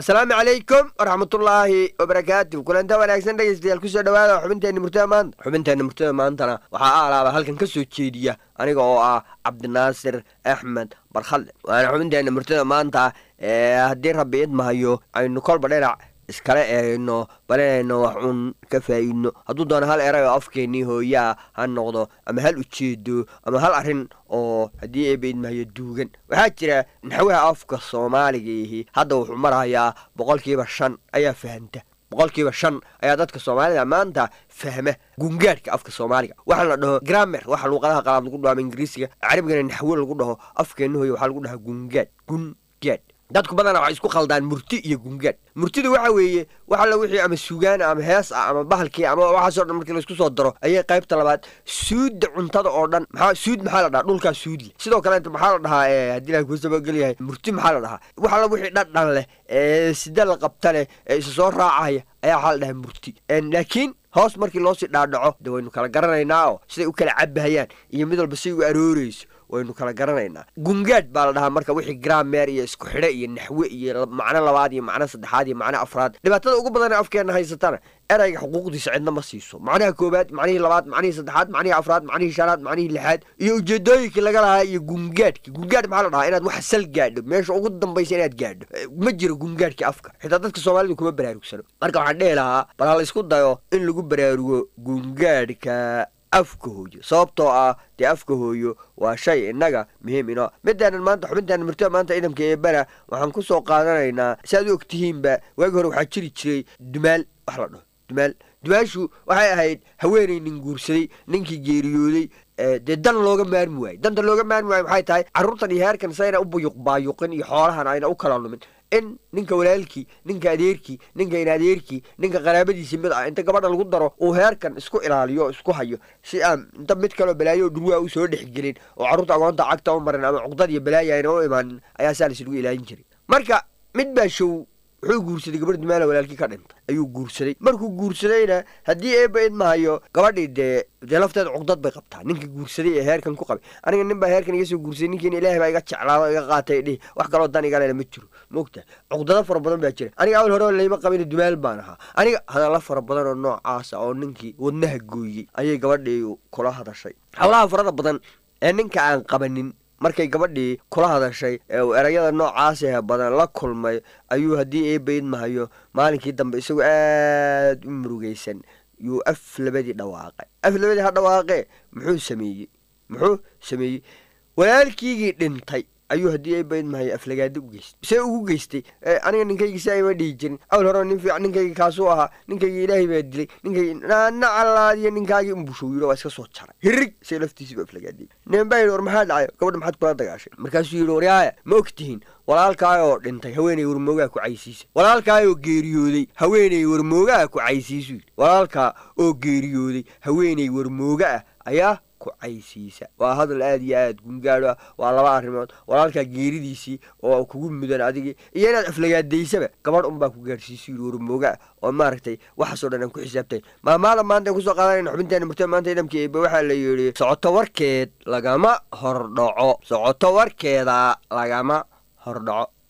asalaamu calaykum waraxmatullaahi wabarakaatu kulanta wanaagsan dhegeystayaal kusoo dhawaada xubinteenna murtada maanta xubinteenna murtada maantana waxaa alaaba halkan ka soo jeediya aniga oo ah cabdinaasir axmed barkhalle waana xubinteenna murtada maanta ee haddii rabbi idmahayo aynu kolba dhinac iskala eegno balinayno wax uun ka faa'iidno hadduu doono hal eray oo afkeennii hooyaa ha noqdo ama hal ujeedo ama hal arrin oo haddii eeba idmahayo duugan waxaa jira naxwaha afka soomaaligayihi hadda wuxuu marahayaa boqolkiiba shan ayaa fahanta boqolkiiba shan ayaa dadka soomaalida maanta fahma gungaadhka afka soomaaliga waxaa la dhaho gramer waxa luuqadaha qalaad lagu dhaho ama ingiriisiga carabigana naxwo lagu dhaho afkeenna hooya waxaa lagu dhahaa gungaadh gungaadh dadku badana waxay isku khaldaan murti iyo gungaadh murtida waxa weeye wax alla wixii ama sugaana ama hees ah ama bahalkii ama waxaasoo dhan markii laisku soo daro ayay qaybta labaad suudda cuntada oo dhan maxaa suud maxaa la dhahaa dhulkaa suudle sidoo kaleeta maxaa la dhahaa haddii ilahay kusabagelyahay murti maxaa la dhahaa wax alla wixii dhadhan leh ee sida la qabta leh ee isa soo raacaya ayaa waxaa la dhahaa murti laakiin hoos markii loosii dhaadhaco de waynu kala garanaynaa oo siday u kala cabahayaan iyo mid walba siday u arooreyso waynu kala garanaynaa gungaadh baa la dhahaa marka wixii gramer iyo isku xidhe iyo naxwe iyo macno labaad iyo macno saddexaad iyo macno afraad dhibaatada ugu badan afkeenna haysatana erayga xuquuqdiisa cidna ma siiso macnaha koobaad macnihii labaad macnihii saddexaad macnihii afraad macnihii shanaad macnihii lixaad iyo ujeedooyinkii laga lahaa iyo gungaadhki gungaadh maxaa la dhahaa inaad wax sal gaadho meesha ugu dambaysa inaad gaadho ma jiro gungaadhki afka xitaa dadka soomaalida kuma baraarugsano marka waxaan dhehi lahaa bal ha la isku dayo in lagu baraarugo gungaadhka afka hooyo sababtoo ah dee afka hooyo waa shay innaga muhiim inoo midaanan maanta xubintaanan murtada maanta ciidamka eebana waxaan ku soo qaadanaynaa si aad u ogtihiinba waagi hore waxaa jiri jiray dumaal wax la dhaho dumaal dumaashu waxay ahayd haweenay nin guursaday ninkii geeriyooday dee dan looga maarmi waayo danta looga maarmi waayo maxay tahay carruurtan iyo heerkan sayna u buyuq baayuqin iyo xoolahan ayna u kala lumin in ninka walaalkii ninka adeerkii ninka in adeerkii ninka qaraabadiisii mid ah inta gabadha lagu daro uu heerkan isku ilaaliyo isku hayo si aan inta mid kaloo balaayo dhurwaa u soo dhexgelin oo carruurta agoonta cagta u marin ama cuqdad iyo balaayo ayna u imaanin ayaa saa laislagu ilaalin jiray marka mid baa show wuxuu guursaday gabadh dumaala walaalkii ka dhintay ayuu guursaday markuu guursadayna haddii eeba idmahayo gabadhii dee dee lafteeda cuqdad bay qabtaa ninkii guursaday ee heerkan ku qabay aniga nin baa heerkan iga soo guursaday ninkiina ilaahay baa iga jeclaado iga qaatay dhihi wax kaloo dan igalena ma jiro moogta cuqdado fara badan baa jira aniga awal hore layma qabin dumaal baan ahaa aniga hadalla fara badan oo noocaasa oo ninkii wadnaha gooyey ayay gabadhii kula hadashay hawlaha farada badan ee ninka aan qabanin markay gabadhii kula hadashay ee uu erayada noocaasee badan la kulmay ayuu haddii eeba idmahayo maalinkii dambe isagoo aad u murugaysan yuu af labadii dhawaaqay af labadii ha dhawaaqee muxuu sameeyey muxuu sameeyey walaalkiigii dhintay ayuu haddii eeba idmahayo aflagaado u geystay see ugu geystay aniga ninkaygii si ayma dhihi jirin awal hore nin fiican ninkaygii kaasuu ahaa ninkaygii ilaahay baa dilay ninkaygii nacalaadiyo ninkaagii umbushow yidhi waa iska soo jaray hirig say laftiisii ba aflagaadiyey nin baa yidhi war maxaa dhacayo gabadha maxaad kula dagaashay markaasuu yidhi waryaaya ma og tihiin walaalkaayoo dhintay haweenay warmoogaa ku caysiisa walaalkaayoo geeriyooday haweenay warmoogaa ku caysiisu yidhi walaalkaa oo geeriyooday haweenay warmooga ah ayaa caysiisa waa hadal aad iyo aad gungaadho ah waa laba arrimood walaalkaa geeridiisii oo kugu mudan adigii iyo inaad aflagaadaysaba gabadh unbaa ku gaadhsiisu yidhi warmooga ah oo maaragtay waxaasoo dhan aan ku xisaabtay maamaada maanta aan kusoo qaadanayna xubinteena murtada maanta idamka eebe waxaa la yidhi socoto warkeed lagama hordhaco socoto warkeeda lagama hordhaco